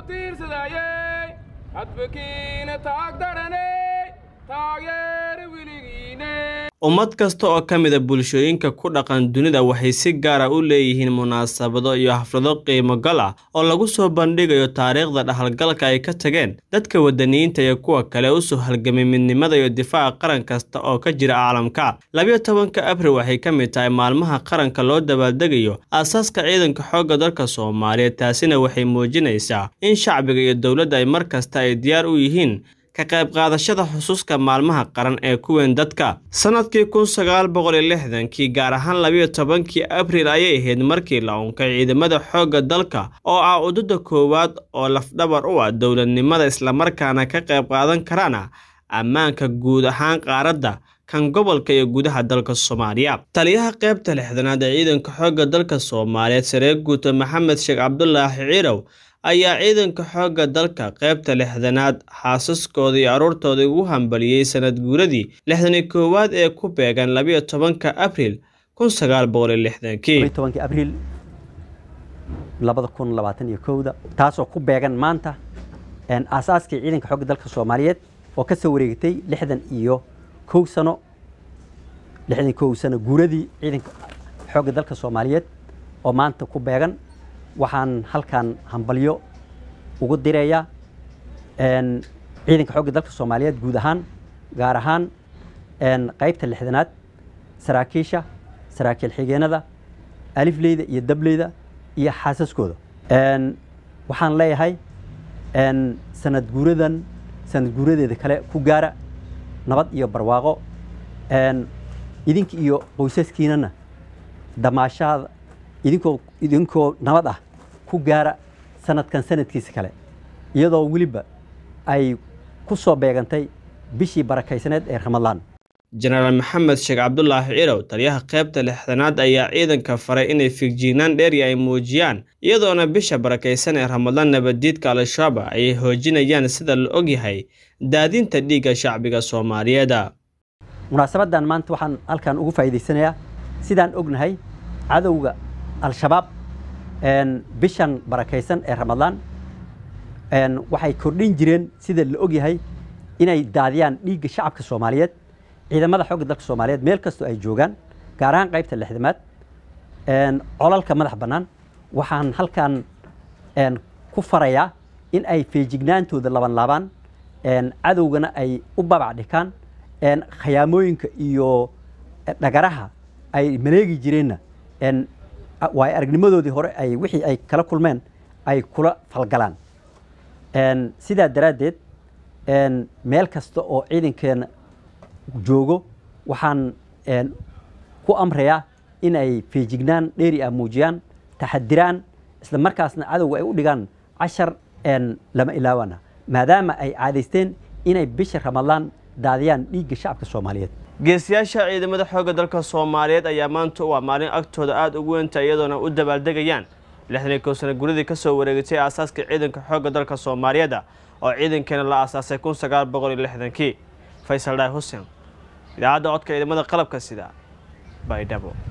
tiirsadayey hadbakiina taagdaraney taageer weligiine ummad kasta oo ka mida bulshooyinka ku dhaqan dunida waxay si gaara u leeyihiin munaasabado iyo xaflado qiimo gal ah oo lagu soo bandhigayo taariikhda dhaxalgalka ay ka tageen dadka wadaniyiinta iyo kuwa kale u soo halgamay midnimada iyo difaaca qaran kasta oo ka jira caalamka labiyo tobanka abril waxay ka mid tahay maalmaha qaranka loo dabaaldegayo aasaaska ciidanka xoogga dalka soomaaliyeed taasina waxay muujinaysaa in shacbiga iyo dowladda ay mar kasta ay diyaar u yihiin ka qayb qaadashada xusuuska maalmaha qaran ee kuweyn dadka sannadkii kun sagaal boqol iyo lixdankii gaar ahaan labiyo tobankii abril ayay ahayd markii la unkay ciidamada xoogga dalka oo ah udada koowaad oo lafdhabar u ah dowladnimada islamarkaana ka qayb qaadan karana ammaanka guud ahaan qaaradda kan gobolka iyo gudaha dalka soomaaliya taliyaha qaybta lixdanaad ee ciidanka xoogga dalka soomaaliyeed saree guuta maxamed sheekh cabdulaahi ciirow ayaa ciidanka xoogga dalka qaybta lixdanaad xaasaskooda iyo aruurtooda ugu hambaliyey sanad guuradii lixdani koowaad ee ku beegan labiyo tobanka abril kun sagaal boqol iyo lixdankii tobankii abriil labada kun labaatan iyo kowda taasoo ku beegan maanta aasaaskii ciidanka xoogga dalka soomaaliyeed oo ka soo wareegatay lixdan iyo kow sano lixdan kow sano guuradii ciidanka xoogga dalka soomaaliyeed oo maanta ku beegan waxaan halkan hambalyo ugu direeyaa ciidanka xoogga dalka soomaaliyeed guud ahaan gaar ahaan qaybta lixdanaad saraakiisha saraakiil xigeenada alifleyda iyo dableyda iyo xaasaskooda waxaan leeyahay sanad guuradan sanad guuradeeda kale ku gaara nabad iyo barwaaqo idinka iyo qoysaskiinana damaashaada idinkoo idinkoo nabad ah ku gaara sanadkan sanadkiisa kale iyadoo weliba ay ku soo beegantay bishii barakaysaneed ee ramadaan jenaraal maxamed sheekh cabdulaahi cirow taliyaha qaybta lixdanaad ayaa ciidanka faray inay fiigjignaan dheeri ay muujiyaan iyadoona bisha barakaysan ee ramadaan nabaddiidka al-shabaab ayay hoojinayaan sida la ogyahay daadinta dhiigga shacbiga soomaaliyeeda munaasabadan maanta waxaan halkan ugu faa'iidaysanayaa sidaan ognahay cadowga al-shabaab bishan barakaysan ee ramadaan waxay kordhin jireen sida la ogyahay inay daadiyaan dhiigga shacabka soomaaliyeed ciidamada xoogga dalka soomaaliyeed meel kastoo ay joogaan gaar ahaan qaybta lixdamaad colalka madax bannaan waxaan halkan ku farayaa in ay feejignaantooda laban laabaan cadowgana ay u babac dhikaan khayaamooyinka iyo dhagaraha ay maleegi jireenna waay aragnimadoodii hore ay wixii ay kala kulmeen ay kula falgalaan sidaa daraaddeed meel kasta oo ciidankeena joogo waxaan ku amrayaa in ay feejignaan dheeri ah muujiyaan taxadiraan isla markaasna cadowga ay u dhigaan cashar lama ilaawana maadaama ay caadaysteen inay bisha ramadaan daadiyaan dhiigga shacabka soomaaliyeed geesiyaasha ciidamada xoogga dalka soomaaliyeed ayaa maanta u ah maalin agtooda aada ugu weynta iyadoona u dabaaldegayaan lixdan iyo kow sana guradii ka soo wareegatay aasaaska ciidanka xoogga dalka soomaaliyeeda oo ciidankeena la aasaasay kun sagaal boqol iyo lixdankii faysal dhaay xuseen idaacadda codka ciidamada qalabka sida baydhabo